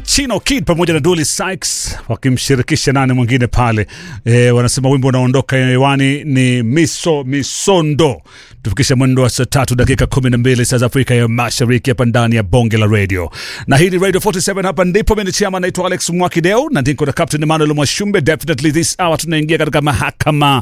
Chino Kid pamoja na Dully Sykes wakimshirikisha nani mwingine pale e, wanasema wimbo unaondoka hewani ni miso misondo. Tufikisha mwendo wa saa tatu dakika kumi na mbili saa za Afrika ya Mashariki hapa ndani ya bonge la radio, na hii ni Radio 47 hapa ndipo mimi chama naitwa Alex Mwakideo na ndiko na Captain Emmanuel Mwashumbe. Definitely this hour tunaingia katika mahakama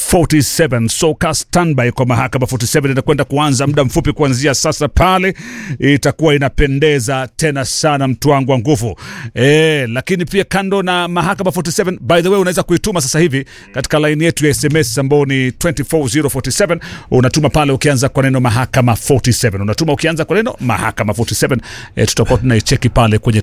47, so ka standby kwa mahakama 47 inakwenda kuanza muda mfupi kuanzia sasa. Pale itakuwa inapendeza tena sana, mtu wangu wa nguvu e, lakini pia kando na mahakama 47, by the way, unaweza kuituma sasa hivi katika line yetu ya SMS ambao ni 24047 unatuma pale ukianza kwa neno mahakama 47, unatuma ukianza kwa neno mahakama 47 e, tutakuwa tunaicheki pale kwenye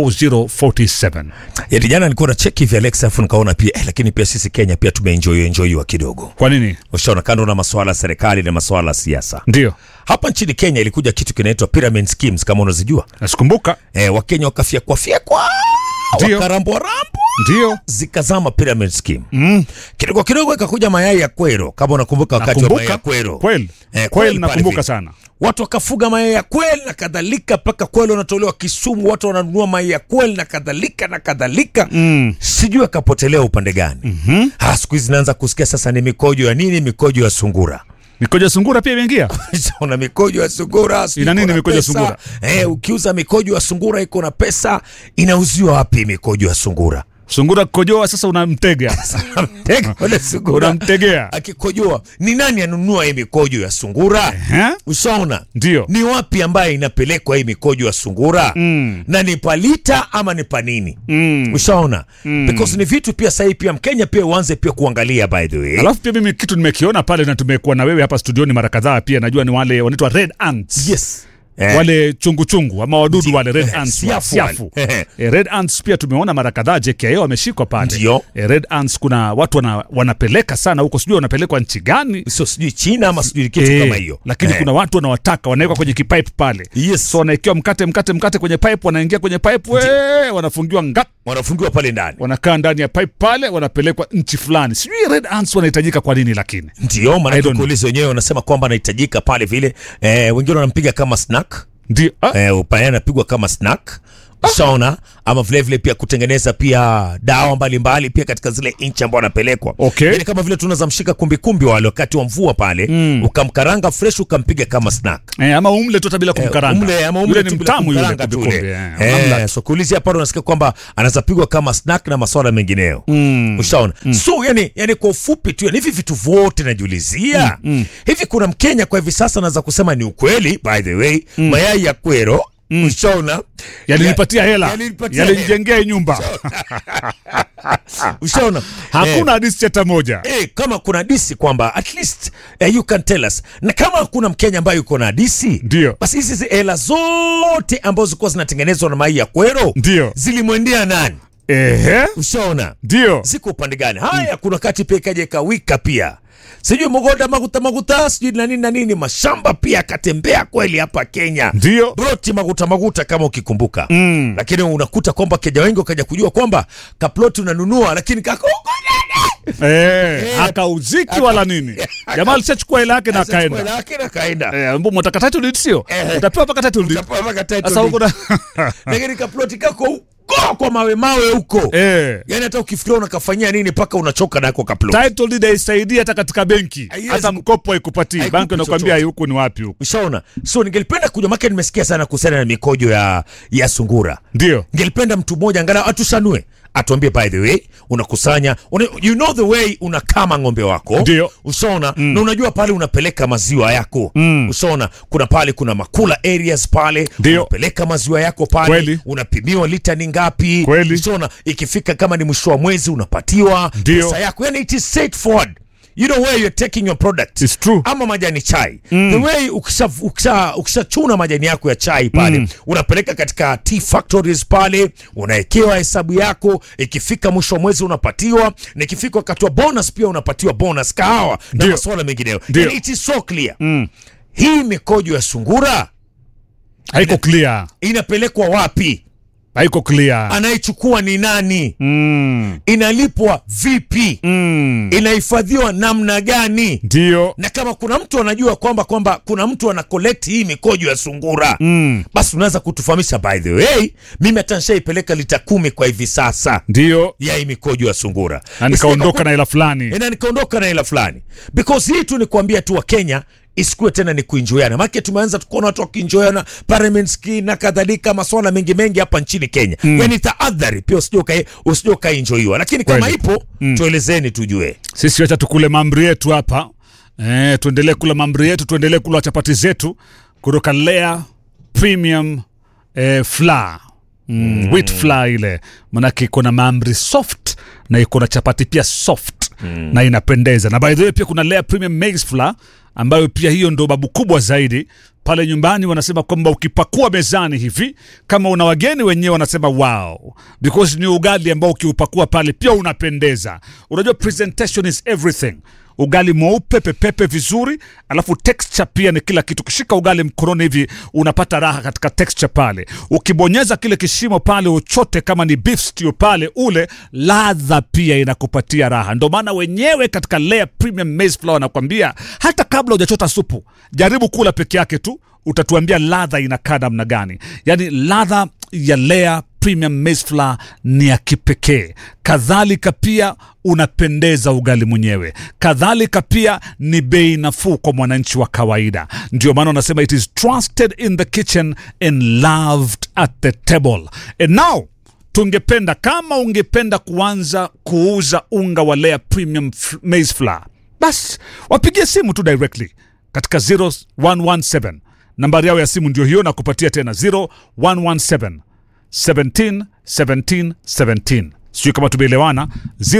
24047. Yaani jana nilikuwa na cheki hivi Alex, afu nikaona pia eh, lakini pia sisi Kenya pia tumeenjoy enjoyiwa kidogo. Kwa nini? Ushaona, kando na masuala ya serikali na masuala ya siasa, Ndio hapa nchini Kenya ilikuja kitu kinaitwa pyramid schemes, kama unazijua nasikumbuka, eh, Wakenya wakafyekwa fyekwa Ndio. wakarambwa rambo ndio zikazama pyramid scheme mm. kidogo kidogo ikakuja mayai ya kwero, kama unakumbuka wakati wa mayai ya nakumbuka kwero kweli Eh, kweli, kweli nakumbuka pale sana. watu wakafuga mayai ya kweli na kadhalika, mpaka kweli wanatolewa Kisumu, watu wananunua mayai ya kweli na kadhalika na kadhalika mm. Sijui akapotelea upande gani mm-hmm. Siku hizi naanza kusikia sasa ni mikojo ya nini, mikojo ya sungura Mikojo sungura pia imeingia. una mikojo ya sungura sijui Ina nini iko na mikojo ya pesa. sungura? Eh, ukiuza mikojo ya sungura iko na pesa, inauziwa wapi mikojo ya sungura? Sungura kukojoa sasa unamtega, Tega wale sungura unamtegea. akikojoa, ni nani anunua hii mikojo ya sungura? Ehe. Ushaona Ndio. ni wapi ambaye inapelekwa hii mikojo ya sungura Mm. na ni palita ama ni panini? Mm. Ushaona because ni vitu pia sahii pia Mkenya pia uanze pia kuangalia by the way. Alafu pia mimi kitu nimekiona pale na tumekuwa na wewe hapa studioni mara kadhaa pia, najua ni wale wanaitwa red ants. Yes. Eh, wale chungu chungu ama wadudu wale red Eh, ants siafu siafu. wale. Eh, red ants pia tumeona mara kadhaa JKIA wameshikwa pale. Ndio. Eh, red ants kuna watu wana, wanapeleka sana huko, sijui wanapelekwa nchi gani sio sijui China ama sijui kitu Eh, kama hiyo. lakini Eh, kuna watu wanawataka wanawekwa kwenye kipipe pale Yes. so wanaekewa mkate mkate mkate kwenye pipe, wanaingia kwenye pipe we, wanafungiwa ngap, wanafungiwa pale ndani. wanakaa ndani ya pipe pale, wanapelekwa nchi fulani. Sijui red ants wanahitajika kwa nini, lakini Ndio I maana don't kuuliza wenyewe wanasema kwamba anahitajika pale vile. Eh, wengine wanampiga kama snack. ndio ah, eh, upaya anapigwa kama snack ushaona ama vile vile pia kutengeneza pia dawa mbalimbali mbali, pia katika zile nchi ambao anapelekwa Okay. yani kama vile tunaweza mshika kumbikumbi wale wakati wa mvua pale mm. ukamkaranga fresh ukampiga kama snack eh, ama umle tu hata bila kumkaranga. Umle, ama umle Yule tu ni bila mtamu yule kumkaranga tu kumbikumbi, ule. eh, unamla Eh, so kuulizia pale unasikia kwamba anaweza pigwa kama snack na maswala mengineyo mm. ushaona mm. so yani, yani kwa ufupi tu yani hivi vitu vyote najiulizia mm. hivi kuna mkenya kwa hivi sasa anaweza kusema ni ukweli by the way mm. mayai ya kwero mm. ushaona Yalinipatia hela, Yalinipatia yalinijengea nyumba. ushaona Hakuna hadithi hata moja. Eh, kama kuna disi kwamba at least eh, you can tell us, na kama hakuna Mkenya ambaye yuko na disi, Ndio. basi hizi zi- hela zote ambazo zilikuwa zinatengenezwa na mai ya kwero Ndio. zilimwendea nani? Ehe, Ushaona ndio ziko upande gani? Haya, kuna kati pia ikaja ikawika pia sijui mogoda maguta maguta sijui na nini na nini, mashamba pia akatembea kweli hapa Kenya ndio broti maguta maguta kama ukikumbuka mm. Lakini unakuta kwamba Kenya wengi wakaja kujua kwamba kaploti unanunua lakini kako eh, akauziki wala nini. Jamaa alishachukua hela yake na akaenda. lakini akaenda Eh, mbu mtaka title deed sio? Eh. Utapewa mpaka title deed. Utapewa mpaka title Sasa huko na lakini kaploti kako huko kwa mawe mawe huko eh yani hata ukifikiria unakafanyia nini mpaka unachoka nako kaploti title deed haisaidii hata katika benki, Haiwezi hata ku- mkopo haikupatii. haikupi Banki inakwambia chochote. huku ni wapi huku. ushaona so ningelipenda kujua make nimesikia sana kuhusiana na mikojo ya ya sungura Ndio ningelipenda mtu mmoja angalau atushanue atuambie by the way unakusanya una, you know the way unakama ng'ombe wako Ndio. ushaona mm. na unajua pale unapeleka maziwa yako mm. ushaona kuna pale kuna makula areas pale Ndio. unapeleka maziwa yako pale Kweli. unapimiwa lita ni ngapi Kweli. ushaona ikifika kama ni mwisho wa mwezi unapatiwa Ndio. pesa yako yani it is straightforward you know where you're taking your product It's true. ama majani chai mm. the way ukisha ukisha ukishachuna majani yako ya chai pale mm. unapeleka katika tea factories pale unawekewa hesabu yako ikifika mwisho wa mwezi unapatiwa na ikifika wakati wa bonus pia unapatiwa bonus kahawa na Ndio. masuala mengineyo Ndio. Yani it is so clear mm. hii mikojo ya sungura haiko clear. inapelekwa wapi haiko clear anayechukua ni nani mm. inalipwa vipi Mm. inahifadhiwa namna gani ndio na kama kuna mtu anajua kwamba kwamba kuna mtu ana collect hii mikojo ya sungura mm. basi unaweza kutufahamisha by the way mimi hata nishaipeleka lita kumi kwa hivi sasa ndio ya hii mikojo ya sungura na nikaondoka na ila fulani na nikaondoka na hela fulani because hii tu ni kuambia tu wa Kenya isikuwe tena ni kuinjoyana maake tumeanza tukuona watu wakiinjoyana parliament ski na kadhalika maswala mengi mengi hapa nchini Kenya mm. yani taadhari pia usije ukai- usije ukainjoiwa lakini kama Kweli. ipo mm. tuelezeni tujue sisi wacha tukule mamri yetu hapa eh, tuendelee kula mamri yetu tuendelee kula chapati zetu kutoka Lea Premium eh, Flour mm, wheat flour ile manake iko na maamri soft na iko na chapati pia soft mm. na inapendeza na by the way pia kuna Lea Premium Maize Flour ambayo pia hiyo ndo babu kubwa zaidi pale nyumbani wanasema kwamba ukipakua mezani hivi kama una wageni wenyewe wanasema wow because ni ugali ambao ukiupakua pale pia unapendeza unajua presentation is everything ugali mweupe pepepe vizuri alafu texture pia ni kila kitu ukishika ugali mkononi hivi unapata raha katika texture pale ukibonyeza kile kishimo pale uchote kama ni beef stew pale ule ladha pia inakupatia raha ndio maana wenyewe katika Lea Premium Maize Flour wanakwambia hata kabla hujachota supu jaribu kula peke yake tu utatuambia ladha inakaa namna gani yaani ladha ya Lea Premium Maize Flour ni ya kipekee. Kadhalika pia unapendeza ugali mwenyewe, kadhalika pia ni bei nafuu kwa mwananchi wa kawaida. Ndio maana unasema it is trusted in the kitchen and loved at the table. And now tungependa kama ungependa kuanza kuuza unga wa Lea Premium F- Maize Flour, basi wapigie simu tu directly katika 0117 nambari yao ya simu ndio hiyo, na kupatia tena 0117 17 17 17. Sijui kama tumeelewana.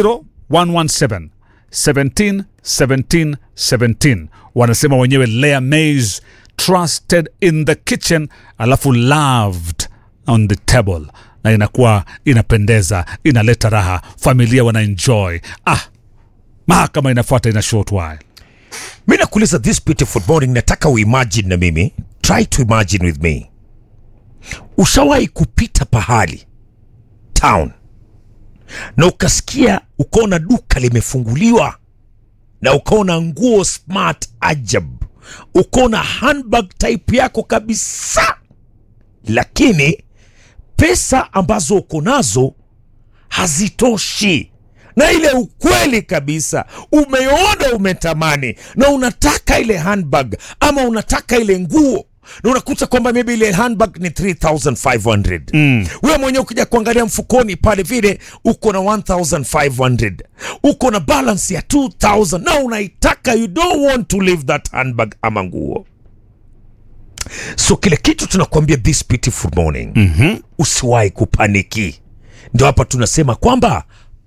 0117 17 17 17. Wanasema wenyewe Lea Maize trusted in the kitchen, alafu loved on the table, na inakuwa inapendeza, inaleta raha, familia wana enjoy. Ah, mahakama inafuata ina short while. mi nakuuliza this beautiful morning nataka uimagine na mimi try to imagine with me ushawahi kupita pahali town na ukasikia ukaona duka limefunguliwa na ukaona nguo smart ajab ukaona handbag type yako kabisa lakini pesa ambazo uko nazo hazitoshi na ile ukweli kabisa umeona umetamani na unataka ile handbag ama unataka ile nguo na unakuta kwamba maybe ile handbag ni 3500 mm. wewe mwenyewe ukija kuangalia mfukoni pale vile uko na 1500 uko na balance ya 2000 na unaitaka you don't want to leave that handbag ama nguo so kile kitu tunakuambia this beautiful morning mm-hmm. usiwahi kupaniki ndio hapa tunasema kwamba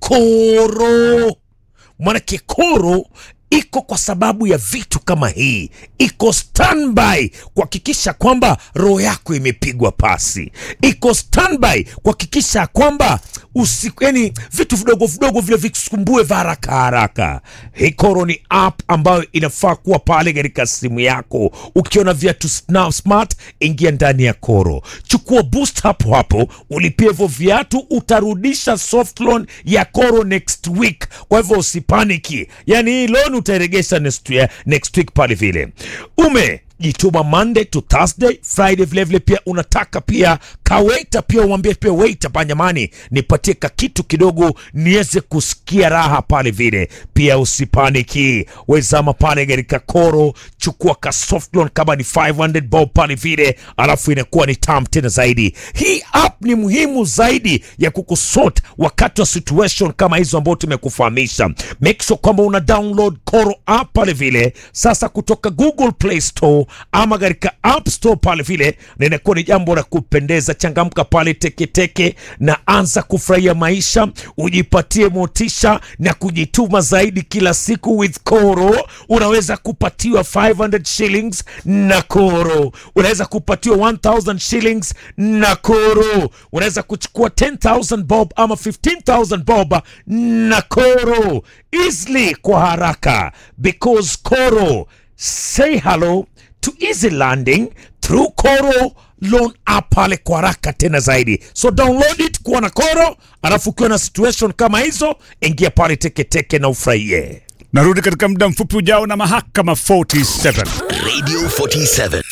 koro mwanake koro iko kwa sababu ya vitu kama hii iko standby kuhakikisha kwamba roho yako imepigwa pasi iko standby kuhakikisha kwamba usi, yani vitu vidogo vidogo vile vikusumbue vya haraka haraka hii koro ni app ambayo inafaa kuwa pale katika simu yako ukiona viatu sna- smart ingia ndani ya koro chukua boost hapo hapo ulipie hivyo viatu utarudisha soft loan ya koro next week kwa hivyo usipaniki yani hii loan utairegesha next, ya- next week pale vile ume jituma monday to thursday friday vilevile pia unataka pia kawaita pia umwambie pia waita panyamani nipatie ka kitu kidogo niweze kusikia raha pale vile pia usipaniki wezama pale katika koro chukua ka soft loan kama ni 500 bob pale vile alafu inakuwa ni tam tena zaidi hii app ni muhimu zaidi ya kukusort wakati wa situation kama hizo ambao tumekufahamisha make sure kwamba una download koro app pale vile sasa kutoka google play store ama katika app store pale vile na inakuwa ni jambo la kupendeza changamka pale teketeke na anza kufurahia maisha ujipatie motisha na kujituma zaidi kila siku with koro unaweza kupatiwa 500 shillings na koro unaweza kupatiwa 1000 shillings na koro unaweza kuchukua 10000 bob ama 15000 bob na koro easily kwa haraka because koro say hello to easy landing through Koro loan app pale kwa haraka tena zaidi. So download it kuwa na koro, alafu ukiwa na situation kama hizo, ingia pale teketeke na ufurahie. Narudi katika muda mfupi ujao na mahakama 47. Radio 47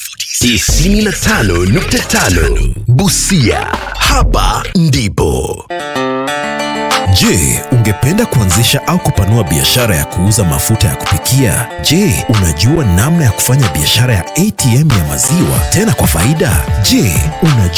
95.5 Busia. Hapa ndipo Je, ungependa kuanzisha au kupanua biashara ya kuuza mafuta ya kupikia? Je, unajua namna ya kufanya biashara ya ATM ya maziwa tena kwa faida? Je, unajua